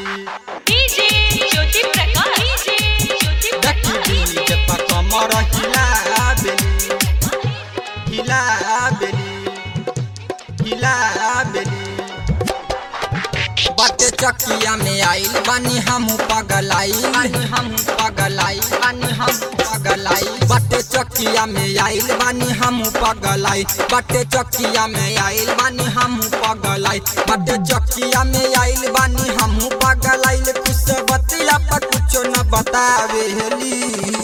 DJ Jyoti Prakash DJ Jyoti देखी Prakash DJ पर कमर हिला बेली हिला बेली हिला बेली बाटे चकिया में आइल बानी हम पगलाई बानी हम पगलाई बानी हम पगलाई बाटे चकिया में आइल बानी हम पगलाई बाटे चकिया में आइल बानी हम पगलाई बाटे चकिया में आइल बानी हम पगलाई कुछ बतिया पर कुछ न बतावेली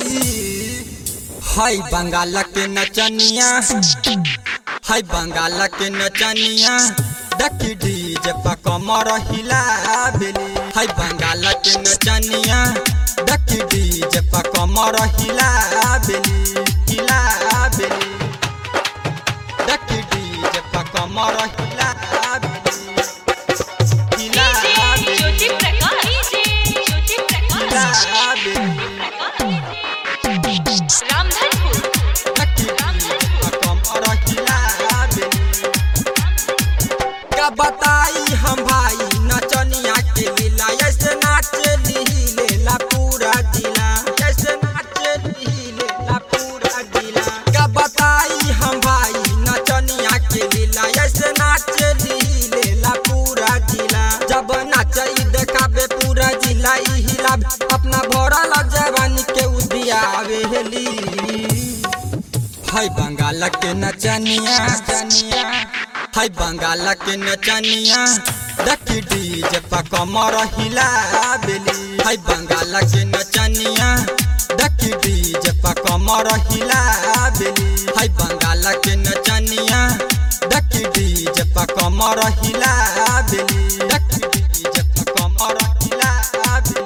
हाय बंगाल के नचनिया हाय बंगाल के नचनिया देखी डीजे पर कमर हिला बेली हाय बंगाल के नचनिया देखी डीजे पर कमर हिला बेली हिला बेली देखी डीजे पर कमर हिला बेली हिला डीजे ज्योति बेली प्रकाश डीजे ज्योति प्रकाश हिला बेली रामधनपुर देखी डीजे पर कमर हिला बेली का बताई हम भाई नचनिया के लीला ऐसे नाचे लीला पूरा जिला ऐसे नाचे लीला पूरा जिला का बताई हम भाई नचनिया के लीला ऐसे नाचे लीला पूरा जिला जब नाचई देखाबे पूरा जिला ई हिला अपना भरल जवानी के उदियावे हेली हाय बंगाल के नचनिया नचनिया हाय बंगाल के नचनिया देखी डीजे पर कमर हिला बेली हाय बंगाल के नचनिया देखी डीजे पर कमर हिला बेली हाय बंगाल के नचनिया देखी डीजे पर कमर हिला बेली देखी डीजे पर कमर हिला बेली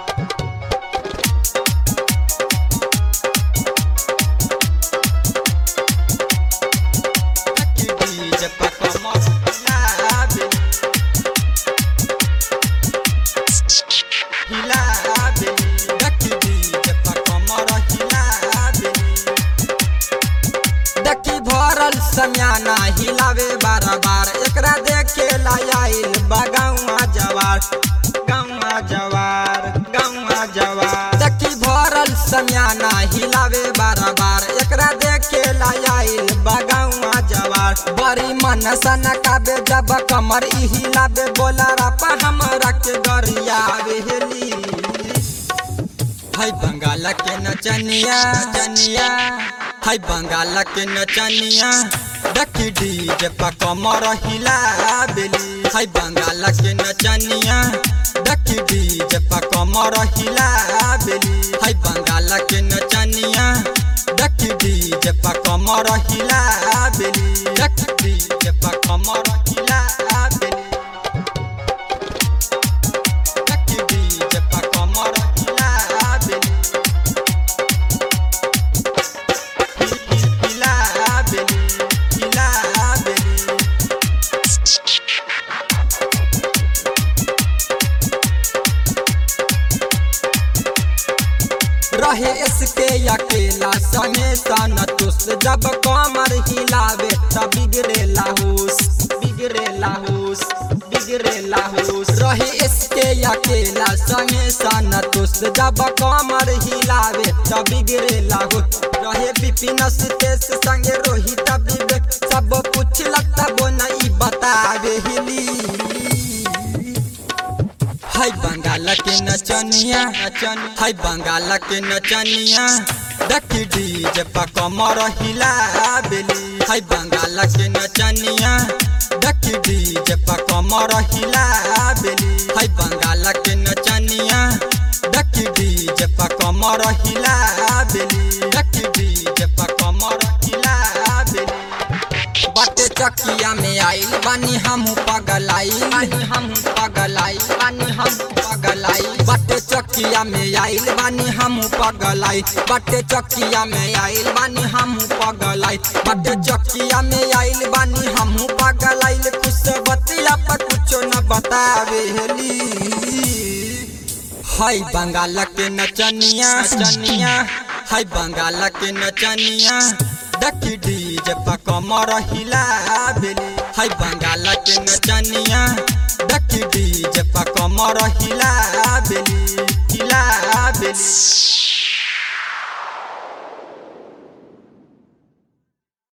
देखी डीजे पर कमर हिला बेली हिला बेली देखी डीजे पर कमर हिला बेली देखी भरल समियाना हिलावे बार बार एकरा देखे लाइल बगावा जवार गावा जवार गावा जवार देखी भरल समियाना हिलावे बार बार एकरा देखे लाइल बगावा जवार बड़ी मन सन काबे जब कमर ई हिलावे बोला रपा हमरा के गरियावे हेली हाय बंगाल के नचनिया नचनिया हाय बंगाल के नचनिया देखी डीजे पर कमर हिला बेली हाय बंगाल के नचनिया देखी डीजे पर कमर हिला बेली हाय बंगाल के नचनिया देखी डीजे पर कमर हिला बेली देखी डीजे पर कमर हिला बेली देखी डीजे पर कमर हिला बेली हिला बेली हिला बेली रहे इसके अकेला संगे सन तुस जब कमर हिलावे तब बिगड़े लाहूस बिगड़े लाहूस बिगड़े लाहूस रहे इसके अकेला संगे सन तुस जब कमर हिलावे तब बिगड़े लाहूस रहे विपिन सुतेश संगे रोहित विवेक सब कुछ लगता वो नहीं बतावे हिली हाय बंगाल के नचनिया नचन हाय बंगाल के नचनिया देखी डीजे पर कमर हिला बेली हाय बंगाल के नचनिया देखी डीजे पर कमर हिला बेली हाय बंगाल के नचनिया देखी डीजे पर कमर हिला बेली देखी डीजे पर कमर हिला बेली बाटे चकिया में आइल बानी हम पगलाई बानी हम पगलाई बानी हम पगलाई बाटे चकिया में आइल बानी हम पगलाई बाटे चकिया में आइल बानी हम पगलाई बाटे चकिया में आइल बानी हम पगलाई कुछ बतिया पर कुछ न बतावेली हाय बंगाल के नचनिया नचनिया हाय बंगाल के नचनिया देखी डीजे पर कमर हिला बेली हाय बंगाल के नचनिया देखी डीजे पर कमर हिला बेली हिला बेली